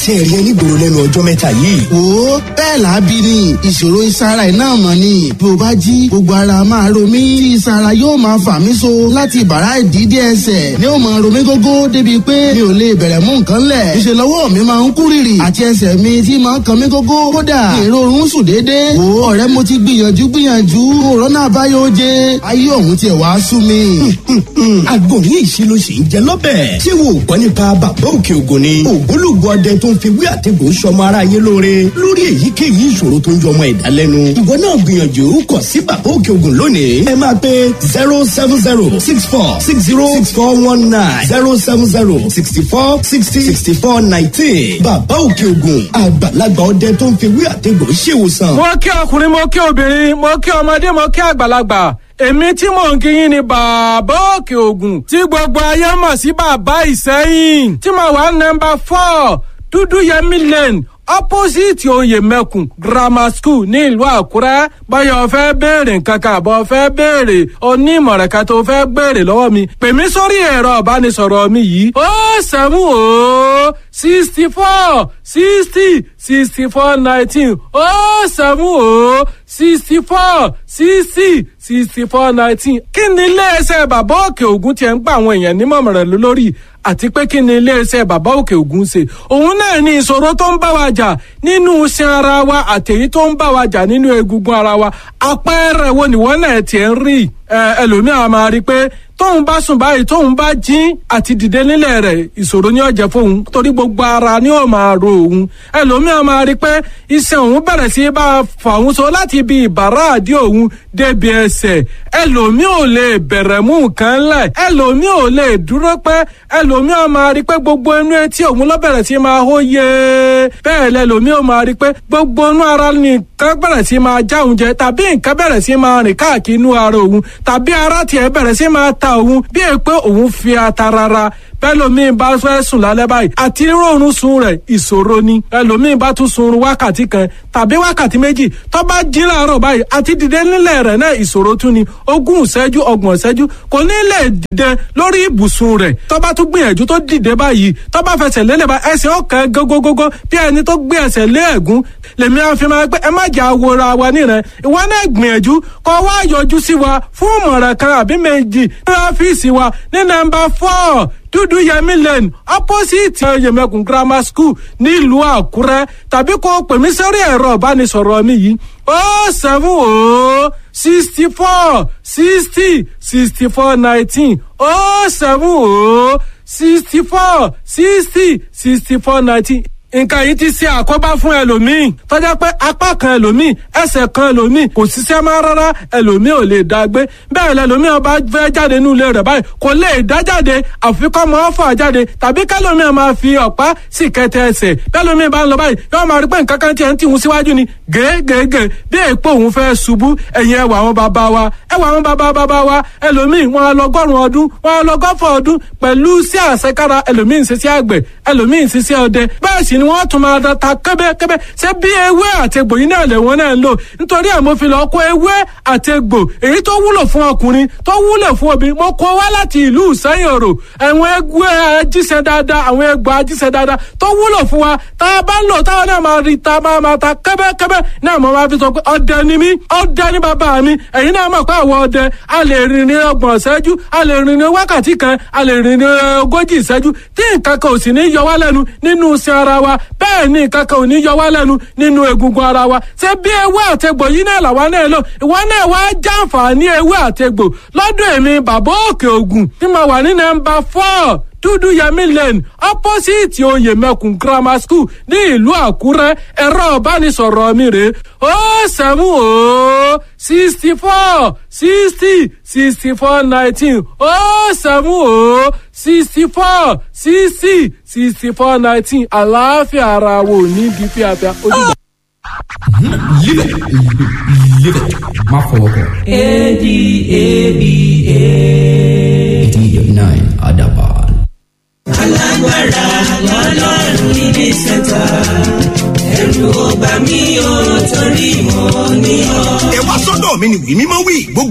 tí ẹ rí ẹ nígboro lẹ́nu ọjọ́ mẹ́ta yìí. wo bẹ́ẹ̀ làábí ni ìṣòro ìsara iná mọ̀ ni bí o bá jí gbogbo ara máa ro mí tí ìsara yóò máa fà mí so láti bàrá ìdídé ẹsẹ̀ ni ó máa ro mí gógó débi pé mi ò lè bẹ̀rẹ̀ mú nǹkan lẹ̀ ìṣe lọ́wọ́ mi máa ń kú rìrì àti ẹsẹ̀ mi tí máa ń kan mí gógó kódà èrò oorun sùn déédéé wo ọ̀rẹ́ mo ti gbìyànjú gbìyànjú òrónà àbáyọ oje ayé òun tiẹ̀ wá sú mi. agbóhùn ìṣe ló ṣì ń jẹ lọ́bẹ̀. ṣé wo gbọ́ nípa bàbá òkè ògùn ni. ògbólógbò ọdẹ tó ń fi wí àtẹ̀gùn sọmọ aráyé lóore lórí èyíkéyìí ìṣòro tó ń jọmọ ẹ̀dá lẹ́nu. ìwọ náà gbìyànjú kọ sí bàbá òkè ògùn lónìí. ẹ máa pe zero seven zero six four six zero six four one nine zero seven zero sixty four sixty sixty four nineteen. bàbá òkè ògùn àgbàlagbà ọdẹ tó ń fi wí àtẹ̀gùn ṣèwòsàn. mo kí ọkùnrin mo kí obìnrin mo kí ọmọdé mo kí àgbàlagbà èmi tí mò ń kíyìn ni bàbá òkè ògùn tí gbogbo ayé mọ̀ sí bàbá ìsẹ́yìn tí mo wà nọmba four dúdú yẹmí lane opposite oyè mẹ́kùn grammar school ní ìlú àkúrẹ́ báyọ̀ fẹ́ béèrè nǹkan kan àbọ̀ fẹ́ béèrè onímọ̀ràn kan tó fẹ́ béèrè lọ́wọ́ mi pè mí sórí ẹ̀rọ ìbánisọ̀rọ̀ mi yìí ó sẹ́mu ó sixty four sixty sixty four nineteen ó sẹ́mu ó sixty four sixty sixty four nineteen kí ni iléeṣẹ́ bàbá òkè ògùn tiẹ̀ ń gba àwọn èèyàn nímọ̀ràn lórí àti pé kí ni iléeṣẹ́ bàbá òkè ògùn ṣe òun náà ní ìṣòro tó ń bá wa jà nínú iṣan ara wa àtẹ̀yí tó ń bá wa jà nínú egungun ara wa àpẹẹrẹ wo nìwọ náà tiẹ̀ ń rí ẹlòmíràn máa rí i pé tóun bá sùn báyìí tóun bá jí àti dìde nílẹ̀ rẹ̀ ìṣòro ní ọ̀jẹ̀ fóun torí gbogbo ara ni ó máa ro òun ẹlòmíràn máa rí i pé iṣan òun bẹ̀rẹ̀ sí bá a fà òun so láti ibi ìbàrá àdí òun débi ẹsẹ̀ ẹlòmí ò lè bẹ̀rẹ̀ mú nǹkan lẹ̀ ẹlòmí ò lè dúró pẹ́ ẹlòmíràn máa rí i pé gbogbo inú etí òun ló bẹ̀rẹ̀ sí máa hó yé bẹ́ẹ̀ lẹ́lòmí ò máa rí i pé gbogbo inú ara nìkan bẹ̀rẹ̀ sí máa já òun jẹ tàbí nǹkan bẹ̀rẹ̀ sí máa rìn káàkiri inú ara òun tàbí ara tiẹ̀ bẹ̀rẹ̀ sí máa ta òun bí è pé òun fi ata rárá bẹ́lòmíì bá fẹ́ sùn lálẹ́ báyìí àti rọrùn sun rẹ̀ ìṣòro ni ẹlòmíì bá tún sun wákàtí kan tàbí wákàtí méjì tó bá jí láàárọ̀ báyìí àti dìde nílẹ̀ rẹ̀ náà ìṣòro tún ni ogún ìṣẹ́jú ọgbọ̀n ìṣẹ́jú kò ní lè dìde lórí ibùsùn rẹ̀ tó bá tún gbìyànjú tó dìde báyìí tó bá fẹsẹ̀ lélẹ̀ bá ẹsẹ̀ ọ̀kan gógógógó bí ẹni tó gbé ẹsẹ̀ lé ẹ̀gún lèmi àfi máa pé ẹ má jà wòra wa nírẹ̀ ìwọ náà gbìyànjú kó wá yọjú sí wa fún ìmọ̀ràn kan àbí méjì ní ọ́fíìsì wa ní nọ́mbà four dúdú yẹmí lane opposite yẹmẹkùn grammar school nílùú àkúrẹ́ tàbí kó pè mí sórí ẹ̀rọ ìbánisọ̀rọ̀ mi yìí ó seven ó sixty four sixty sixty four nineteen ó seven ó sixty four sixty sixty four nineteen nǹkan yìí ti ṣe àkóbá fún ẹlòmíì tọ́jà pé apá kan ẹlòmíì ẹsẹ̀ kan ẹlòmíì kò ṣiṣẹ́ máa rárá ẹlòmíì ò lè dá gbé bẹ́ẹ̀ lẹlòmíì ọba fẹ́ jáde nínú ilé rẹ̀ báyìí kò lè dá jáde àfi kọ́ mọ́ fà jáde tàbí kẹlòmíì máa fi ọ̀pá sì kẹtẹ ẹsẹ̀ bẹ́ẹ̀lòmíì bá ń lọ báyìí yóò máa rí pé nǹkan kan tiẹ̀ ń tìhun síwájú ni gègègè bí èèpo òun fẹ́ ṣubú ẹ̀yìn ẹwà àwọn bàbá wa ẹwà àwọn bàbá bàbá wa ẹlòmíì wọn lọgọ́rùn ọdún wọn lọgọ́fọ̀ ọdún pẹ̀lú sí àṣekára ẹlòmíì ń ṣiṣẹ́ àgbẹ̀ ẹlòmíì ń ṣiṣẹ́ ọdẹ bẹ́ẹ̀ sì ni wọ́n tún máa da ta kẹ́bẹ́kẹ́bẹ́ ṣé bí ewé àtegbò yìí náà lẹ́wọ̀n náà ń lò nítorí ẹ̀ mo fi lọ kó ewé àtegbò èyí tó wúlò fún ọkùnrin tó wúlò fún obìnrin mo kó wá láti ìlú ìsẹ́yìn òrò àwọn ewé ajíṣẹ́ dáadáa àwọn egbò ajíṣẹ́ dáadáa tó wúlò fún wa tá a bá ń lò táwọn náà máa rí ta máa máa ta kẹ́bẹ́kẹ́bẹ́ náà mo máa fi sọ pé ọdẹ ni mí ọdẹ ni bàbá mi ẹ̀yin náà mọ̀ pé àwọn ọdẹ a lè rìn ní ọgbọ̀n ìṣẹ́jú a lè rìn ní wákàtí kan a lè rìn ní ogójì ìṣẹ́jú tí nǹkan kan ò sì ní yọ wá lẹ́nu nínú iṣẹ́ ara wa bẹ́ẹ̀ ni nǹkan kan ò ní yọ wá lẹ́nu nínú egungun ara wa ṣé bí ewé àtegbò yìí náà làwa náà lò ìwọ náà wá jàǹfààní ewé àtegbò lọ́dọ̀ èmi bàbá òkè ògùn tí mo wà ní nọ́mbà four dúdú yẹmí lane opposite oyè mẹkùn grammar school ní ìlú àkúrẹ́ ẹ̀rọ ìbánisọ̀rọ̀ mi rè ó sẹ́mu ó sixty four sixty sixty four nineteen ó sẹ́mu ó sixty four sixty sixty four nineteen àlàáfíà ara wo ní bí fíafíà ojúbọ. Live it. Live it. Má fọwọ́ kọ. A-D-A-B-A. eighty nine Adaban. alágbára lọ́lọ́run níbi sẹ́ta ẹ̀rù ọba mi ò torí mọ́ ní ọ. ẹ wá sọ́dọ̀ mi ni wí mímọ́ wí gbogbo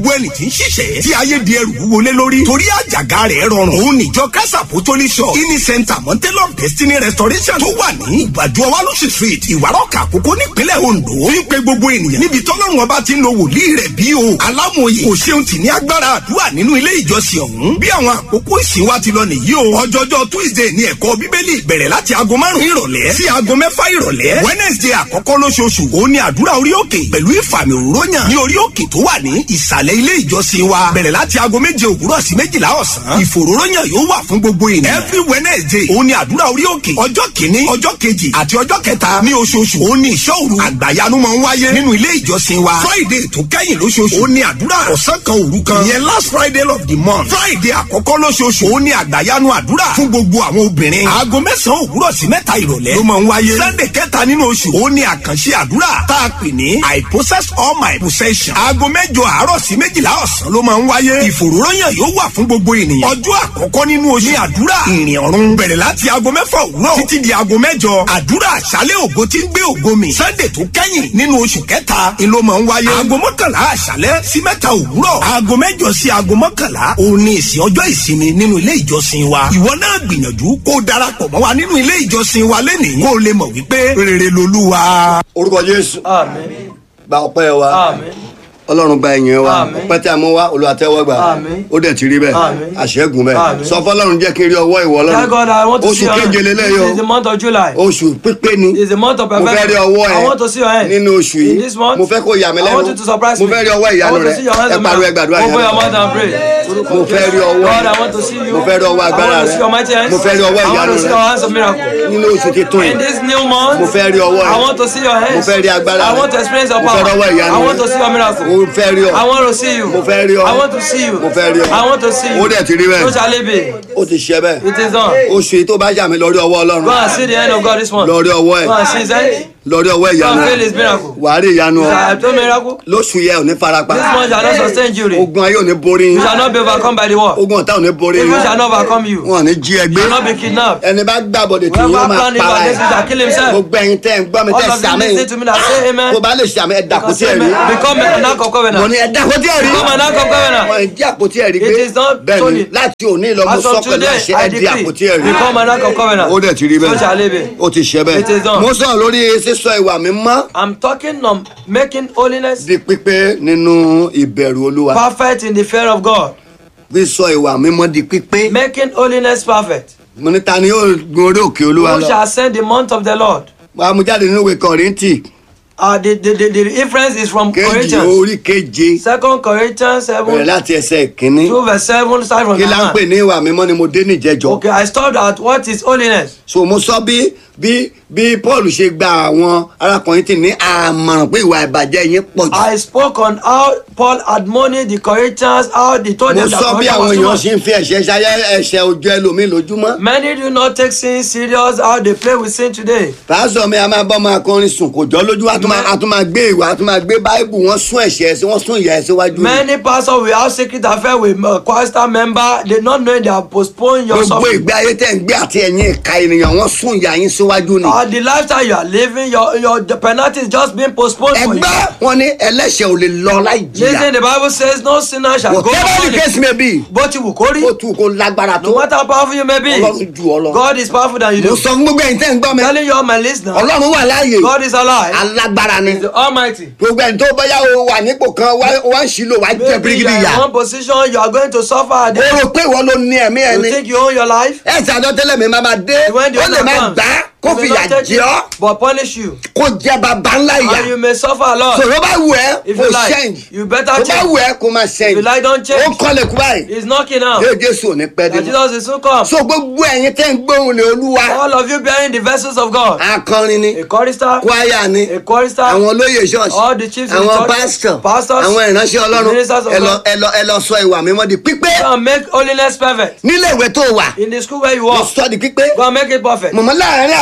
gbogbo ẹni tí ń ṣiṣẹ́ tí ayé di ẹrù wọlé lórí torí àjàgà rẹ̀ rọrùn òun níjọ kásà apostolic shop ini center mountain of destiny restoration tó wà ní ìbàdàn ọwálọ́sì street ìwárọ̀kà àkókò nípínlẹ̀ ondo fi ń pe gbogbo ènìyàn níbi tọ́lọ́run ọba ti ń lo wòlíì rẹ̀ bí o alámòye kò ṣeun tì ní agbára àdúrà nínú ilé ìjọsìn ọ̀hún bí àwọn àkókò ìsìn wa ti lọ nìyí o ọjọ́jọ́ tuesday ní ẹ̀kọ́ bíbélì bẹ̀rẹ̀ láti aago márùn-ún ìrọ̀lẹ́ sí aago mẹ́fà ìrọ̀lẹ́ wednesday àkọ́kọ́ lóṣooṣù òun ni àdúrà orí òkè pẹ̀lú ìfàmì òróyàn ní orí òkè tó wà ní ìsàlẹ̀ ilé ìjọsìn wa bẹ̀rẹ̀ láti aago méje òwúrọ̀ sí méjìlá ọ̀sán ìfòróróyàn yóò wà fún gbogbo ènìyàn every wednesday òun ni àdúrà orí òkè ọjọ́ kìíní ọjọ́ kejì àti ọjọ́ kẹta ní oṣooṣù òun ni ìṣọ́ òru àgbàyanu máa ń wáyé nínú ilé ìjọsìn wa friday tó kẹ́yìn lóṣooṣù òun ni àdúrà ọ̀sán kan òru kan ìyẹn last friday of the month friday àkọ́kọ́ lóṣooṣù òun ni àgbàyanu àdúrà fún gbogbo àwọn obìnrin aago mẹ́sàn-án òwúrọ̀ sí mẹ́ta ìrọ̀lẹ́ ló máa ń wáyé sunday kẹta nínú oṣù òun ni àkànṣe àdúrà tá a pè ní i possess all my possession aago mẹ́jọ àárọ̀ sí méjìlá ọ̀sán ló máa ń wáyé ìfòròròyàn yóò wà fún gbogbo ènìyàn ọjọ́ àkọ́kọ́ nínú oṣù ní àdúrà ìrìn ọ̀run bẹ̀rẹ̀ láti aago mẹ́fà òwúrọ̀ títí di aago mẹ́jọ àdúrà àṣálẹ̀ ògo tí ń gbé ògo mi sunday tó kẹ́yìn nínú oṣù kẹta ni ló máa ń wáyé aago mọ́kànlá àṣálẹ̀ sí mẹ́ta òwúrọ̀ aago mẹ́jọ sí aago mọ́kànlá òun ni ìsìn ọjọ́ ìsinmi nínú ilé ìjọsìn wa ìwọ náà gbìyànjú kó o darapọ̀ mọ́ wa nínú ilé ìjọsìn wa lẹ́nìí kó o lè mọ̀ wípé rere lolúwa. orúkọ jésù àmín gba ọpẹ́ wa àmín ọlọ́run gba ẹ̀yìn wa Àmín. ọpẹ́ tí a mú wa olùwàtẹ́wọ́ gbà Àmín. ó dẹ̀ ti rí bẹ́ẹ̀ Àmín. àṣẹ́gun bẹ́ẹ̀ Àmín. sọ fọlọ́run jẹ́ kí n rí ọwọ́ ìwọ Tell God I want ọlọ́run to oṣù see your hand. keje lélẹ́yọ This is the month of July. oṣù pípé ni It's the month of mo fẹ́ rí perfection. ọwọ́ ẹ I want to see your hand. nínú oṣù In yìí this month, mo fẹ́ kó yà mí I want you to surprise lẹ́nu mo me. fẹ́ rí ọwọ́ I ìyanu want rẹ to see your hands ẹ on pariwo me. ẹ gbàdúrà Open your yẹn mouth and pray. mo fẹ́ rí ọwọ́ God, I want to see you. mo fẹ́ rí ọwọ́ I agbára want to rẹ see your mighty hands. mo fẹ́ rí ọwọ́ I want ìyanu to see rẹ your hands of miracle. nínú oṣù titun In yìí this new month, mo fẹ́ rí ọwọ́ I rẹ want to see your hands. mo fẹ́ rí agbára I rẹ want to experience your mo fẹ́ power. rí ọwọ́ ìyanu I want rẹ to see your miracle. mo fẹ́ rí ọ I want to see you. mo fẹ́ rí ọ I want to see you. mo fẹ́ rí ọ I want to see you. ó dẹ̀ ti rí bẹ́ẹ̀ So shall it be. ó ti ṣe bẹ́ẹ̀ It is done. oṣù yìí tó bá yà mí lórí ọwọ́ ọlọ́run Go and see the hand of God this month. lórí ọwọ́ ẹ̀ Go and see his hand. lórí ọwọ́ Go ìyanu and ẹ̀ feel his miracle. wàá rí ìyanu You ọ shall have told miracle. lóṣù yẹ ò ní farapa This month shall not sustain you. You ogun ayé ò ní borí yín shall not be overcome by the war. ogun ọ̀tá ò ní borí Evil yín shall not overcome you. You wọn ò ní jí ẹgbẹ́ shall not be kidnapped. ẹni bá gbàbọ̀dẹ̀ tí yóò Whoever máa plan evil para against you ẹ̀ shall kill himself. gbogbo ẹ̀yin tẹ́ ń gbọ́ mi tẹ́ All of you sàmì listen to me now. Say amen. tó bá lè sàmì ẹ̀ dàkútì ẹ̀rí Become an ark of mo covenant. ní ẹ̀ dàkútì ẹ̀rí Become an ark of wọn covenant. ẹ̀ jí àpótí ẹ̀rí It gbé is not bẹ́ẹ̀ ni stolen. láti òní lọ mo As sọ of pẹ̀lú today, àṣẹ I ẹ̀ di àpótí decree. ẹ̀rí Become an ark of covenant. ó dẹ̀ ti rí So shall it bẹ́ẹ̀ be. ó ti ṣe It is bẹ́ẹ̀ done. mo sọ̀rọ̀ lórí sísọ ìwà mi mọ́ I'm talking on making holiness di pípé nínú ìbẹ̀rù olúwa perfect in the fear of God. sísọ ìwà mi mọ́ di pípé Making holiness perfect. mo ní ta ni yóò gun orí òkè olúwa Who lọ shall ascend the month of the Lord? wàá mú jáde nínú ìwé kọ̀rìntì Uh, the, the, the, the reference is from kejì Corinthians. orí keje Second Corinthians bẹ̀rẹ̀ 7, láti ẹsẹ̀ ìkíní 2 verse 7, start from kí la ń pè the ní ìwà mímọ́ ni mo dé níjẹjọ Okay, I stopped at what is holiness. so mo sọ bí bí bí paul ṣe gba àwọn arákùnrin tì ní àmọ̀ràn pé ìwà ìbàjẹ́ yín pọ̀ jù I spoke on how Paul admonished the Corinthians, how they told mo them that sọ bí àwọn corruption èèyàn was too ṣe ń fi ẹ̀ṣẹ̀ ṣayẹ ẹ̀ṣẹ̀ ojú ẹlòmíì lójúmọ́ much. Many do not take sin serious, how they play with sin today. pásọ mi a máa bọ́ máa kọrin sùn kò jọ lójú a tún máa- a tún máa gbé ìwà a tún máa gbé báíbù wọ́n sún ẹ̀ṣẹ̀ ẹ̀sìn wọ́n sún ìyà ẹ̀sìn wájú mi. Many pastors will have secret affair with uh, chorister member. They not knowing they have postponed your gbogbo suffering. ìgbé ayé tẹ̀ ń gbé àti ẹ̀yìn ìka ènìyàn wọ́n sún ìyà yín síwájú ni. Uh, the lifestyle you are living, your your the penalty is just being postponed for you. ẹgbẹ́ wọn ní ẹlẹ́ṣẹ̀ ò lè lọ láì Listen, jìyà the Bible says no sinner shall go whatever the unpunished. case may be Bó ti wù kó rí, ó tù kó lágbára no tó matter how powerful you may be, ọlọ́run ju ọ lọ. God is powerful than you mo do. sọ fún gbogbo ẹ̀yin tẹ́ ń gbọ́ mi Telling you all my listeners, ọlọ́run wà láàyè God is alive. alágbára ni He's the Almighty. gbogbo ẹni tó bọ́yá o wà nípò kan wá- wá ń ṣílò wá jẹ Maybe you birigidi are yà in one position, you are going to suffer. o Then rò pé ìwọ ló ní ẹ̀mí you ẹni think you own your life. ẹ̀sìn àjọtẹ́lẹ̀ mi máa ma dé When the ó lè owner má comes, gbà á kó he may fìyà not take jẹ you, ọ́ but punish you. kó jẹ bàbá ńlá And you ìyà may suffer a lot. sọ̀rọ̀ bá wù ẹ́ If kó you like, change you better tó bá change. wù ẹ́ kó máa If change you like, don't ó change. kọ́lẹ̀ kú báyìí He's knocking now. yóò jésù ò ní pẹ́ dé That mọ́. Jesus will soon come. so gbogbo ẹ̀yin tẹ́ ń gbóhùn ní olúwa All of you bearing the vessels of God. akọrin ni A chorister, kwaya ni a chorister, àwọn olóyè ṣọ́ọ̀ṣì all the chiefs in the àwọn church, pásítọ̀ pastors, àwọn ìránṣẹ́ ọlọ́run ministers of ẹ lọ God. ẹ lọ ẹ lọ sọ ìwà mímọ́ di pípé Go and make holiness perfect. nílé ìwé tó wà In the school where you lọ work, sọ di pípé go and make it perfect. mọ̀mọ́ láàárín àwọn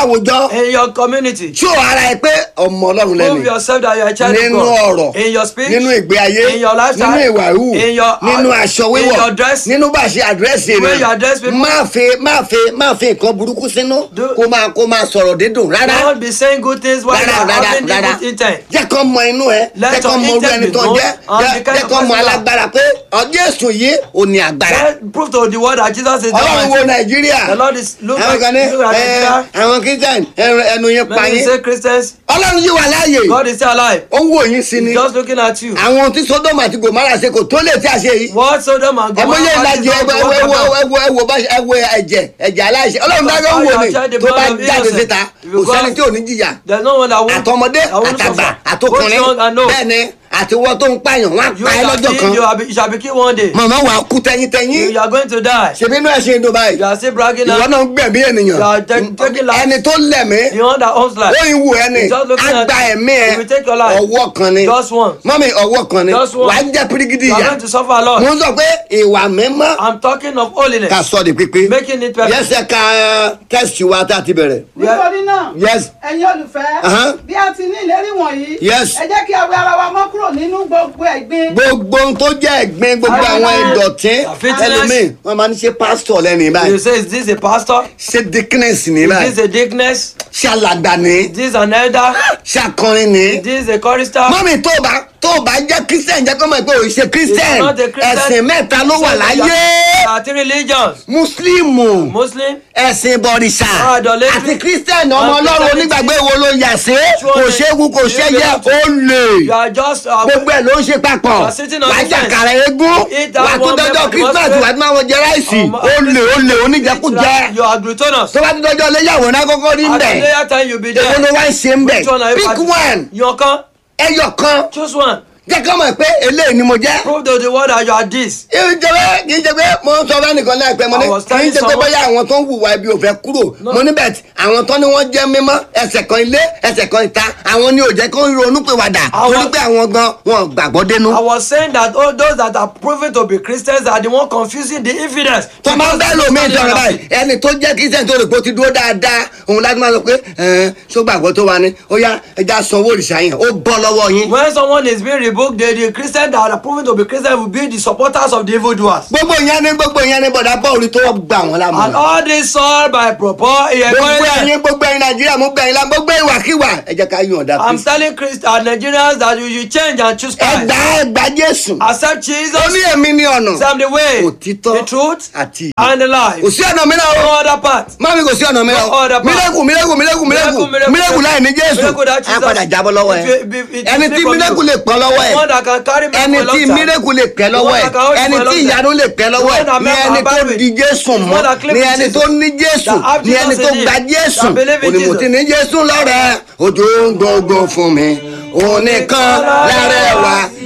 láwùjọ in your community. ṣó ara ẹ pé ọmọ ọlọ́run Prove lẹ́nu yourself that you are a child nínú of God. ọ̀rọ̀ In your speech. nínú ìgbé ayé In your lifestyle. nínú ìwà ìhù In your nínú aṣọ In wíwọ̀ your dress. nínú bá a ṣe àdírẹ́sì When you address people. má fi má fi má fi nǹkan burúkú sínú Do- kó máa kó máa sọ̀rọ̀ dídùn rárá Don't be saying good things while you rárá are rárá having rárá evil intent. jẹ́ kó mọ inú ẹ Let jẹ́ kó your mọ orú intent ẹni be tó known jẹ́ and jẹ́- the kind jẹ́ of kó mọ person you are. alágbára pé ọjọ́ èsùn yìí ò ní agbára Let- Prove to the world that Jesus is the ọlọ́run wo Almighty. nàìjíríà The Lord is look àwọn at kan ní look at ẹ, Nigeria. àwọn christian ẹnu ẹnu yẹn pa Many yín say Christians. ọlọ́run yìí wà láàyè God is still alive. ó ń wò yín sí ni He's just looking at you. àwọn tí sodom àti gomara ṣe kò tó lè tí a ṣe yìí What Sodom and ẹmọ Gomorrah yẹn parties ìlàjì don't ẹwọ work ẹwọ about. ẹwọ ẹwọ bá ẹwọ ẹ̀jẹ̀ ẹ̀jẹ̀ aláìṣẹ̀ ọlọ́run dájọ́ ń wò ni tó bá jáde síta kò sẹ́ni tí ò ní jìyà There's no one that won't. àtọmọdé that won't àtàgbà suffer. àtọkùnrin Both young and old. bẹ́ẹ̀ ni àtiwọ́ tó ń pààyàn wọ́n á You pa ẹ́ shall lọ́jọ́ be, kan you, are be, you shall be killed one day. màmá wà á kú tẹ́yìntẹ́yìn You are going to die. ṣèbí inú ẹ̀ ṣe ń dùn báyìí You are still bragging ìwọ now. náà ń gbẹ̀mí ènìyàn You are take- taking life. ẹni tó lẹ̀mí The one that owns life. ó ń wù ẹni He's just looking á at gba you. ẹ̀mí ẹ He will take your life. ọwọ́ kan ni Just once. mọ́mí ọwọ́ kan ni Just once. wà á jẹ́ pírígídì You are ìyá going to suffer a lot. mo ń sọ pé ìwà mímọ́ I'm talking of holiness. ká sọ di pípé Making it perfect. yẹsẹ̀ ká tẹ́sítì wa tá a ti bẹ̀rẹ̀ nítorí náà Yes. ẹ̀yin olùfẹ́ Uh-huh. bí a ti ní ìlérí wọ̀nyí Yes. ẹ jẹ́ kí a wẹ ara wa mọ́ kúrò nínú gbogbo ẹ̀gbin gbogbo ohun tó jẹ́ ẹ̀gbin gbogbo Àwọn àwọn náà. ìdọ̀tí Fitness. ẹlòmíì wọ́n máa ń ṣe pásítọ̀ lẹ́nu You báyìí say, is this a pastor? ṣe dickness ní Is báyìí this a dickness? ṣe alàgbà ní Is this an elder? ṣe akọrin ní. Is this a chorister? mọ́mí tó o bá tó o bá jẹ́ christian jẹ́ kó mọ̀ pé o ṣe christian If you're not a Christian, ẹ̀sìn mẹ́ta ló wà láyé There are three religions. muslimu Muslim, ẹ̀sìn bọ̀rìṣà Idolatry. àti christian ọmọ And ọlọ́run Christianity. onígbàgbé wo ló yà sí kò ṣe é wú kò ṣe é yẹ ó lè you are just uh, gbogbo ẹ̀ ló ń ṣe papọ̀ You are sitting on wàá the fence. jàkàrà eégún Eat that wàá tún one dọ́jọ́ member christmas must wàá tún máa wọ jẹ ráìsì Um, ó lè ó lè oníjẹkújẹ You are glutinous. tó bá tún dọ́jọ́ léyàwó náà kọ́kọ́ rí At the mbẹ̀ later time you be èwo ló there. wá ń ṣe mbẹ̀ Which one are you pick party- one Your kan. ẹyọ kan Choose one. jẹ́ kọ́ mọ̀ pé eléyìí ni mo jẹ́. Prove to the world that you are this. ìjọba kì í ṣe pé mo ń sọ bá nìkan láìpẹ́ mo ní I was kì í telling ṣe pé someone- bóyá àwọn tó ń hùwà ibi ò fẹ́ kúrò mo ní bẹ́ẹ̀ tí àwọn tó ní wọ́n jẹ́ mímọ́ ẹsẹ̀ kan ilé ẹsẹ̀ kan ìta àwọn ni ò jẹ́ kó ń ronú pé wàdà I was- torí pé àwọn gan wọn gbàgbọ́ dénú. I was saying that all those that are proven to be Christians are the one confusing the infidels. tó máa ń bẹ́ẹ̀ lómi Because ìjọba they báyìí ẹni tó jẹ́ kristian tó rò pé ó ti dúró dáadáa òun láti máa sọ pé ẹ̀ẹ́n ṣó gbàgbọ́ tó wa ni ó yá ẹja sanwó òrìṣà yẹn ó bọ́ lọ́wọ́ yín. When someone is being rebuked, the, the Christian that are proven to be Christian will be the supporters of the evildoers. gbogbo ìyẹn ni gbogbo ìyẹn ni bọ̀dá bọ́ọ̀lù tó gbà wọ́n And lámọ̀. all this all by proper gbogbo ẹyin gbogbo ẹyin nàìjíríà mo gbà yín la gbogbo ìwàkiwà ẹ jẹ́ ká yàn ọ̀dà I'm kristi. telling Christ and Nigerians that you should change and choose ẹ Christ. gbà ẹ gbà jésù. Accept ó Jesus. ní èmi ní ọ̀nà Say I'm the way, òtítọ́ the truth, àti ìyè. and the life. kò sí ọ̀nà mìíràn o No other path. mami kò sí ọ̀nà mìíràn No o other path. mílẹ̀kù mílẹ̀kù mílẹ̀kù mílẹ̀kù Miracle, miracle, mílẹ̀kù láì ní jésù miracle that á Jesus- padà jábọ́ lọ́wọ́ ẹ If you- if it- ẹni it tí from you. mílẹ̀kù lè pọ̀ lọ́wọ́ ẹ One that can carry me ẹni for a long tí time. mílẹ̀kù lè pẹ́ lọ́wọ́ ẹ The one that can hold you ẹni for a tí long ìyanu time. lè pẹ́ lọ́wọ́ ẹ The one that ní make ẹni our tó Bible. di jésù The mọ́ one that claim ní with ẹni Jesus. tó ní jésù That have ní ẹni Jesus tó in gba him. jésù That believe in onímọ̀ tí Jesus. ní jésù lọ́rẹ̀ ojú ń gbogbo fún mi òun nìkan lára ẹ̀ wá